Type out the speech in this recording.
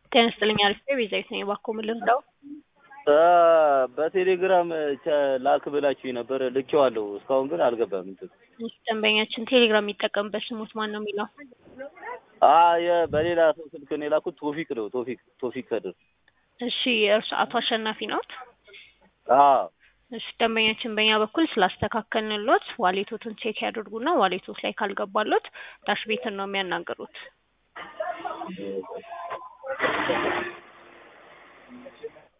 ጤና ይስጥልኝ አሪፍ ነኝ ቤዛዊት ነኝ እባክዎ ምን ልርዳዎ? በቴሌግራም ላክ ብላችሁኝ ነበር ልኬዋለሁ እስካሁን ግን አልገባም እንትን እሺ ደንበኛችን ቴሌግራም የሚጠቀምበት ስሞት ማን ነው የሚለው? አይ በሌላ ሰው ስልክ ነው የላኩት ቶፊቅ ነው ቶፊቅ ቶፊቅ ከድር እሺ እርሱ አቶ አሸናፊ ነዎት? አዎ እሺ ደንበኛችን በእኛ በኩል ስላስተካከልንሎት ዋሌቶትን ቼክ ያድርጉና ዋሌቶት ላይ ካልገባሎት ዳሽ ቤትን ነው የሚያናግሩት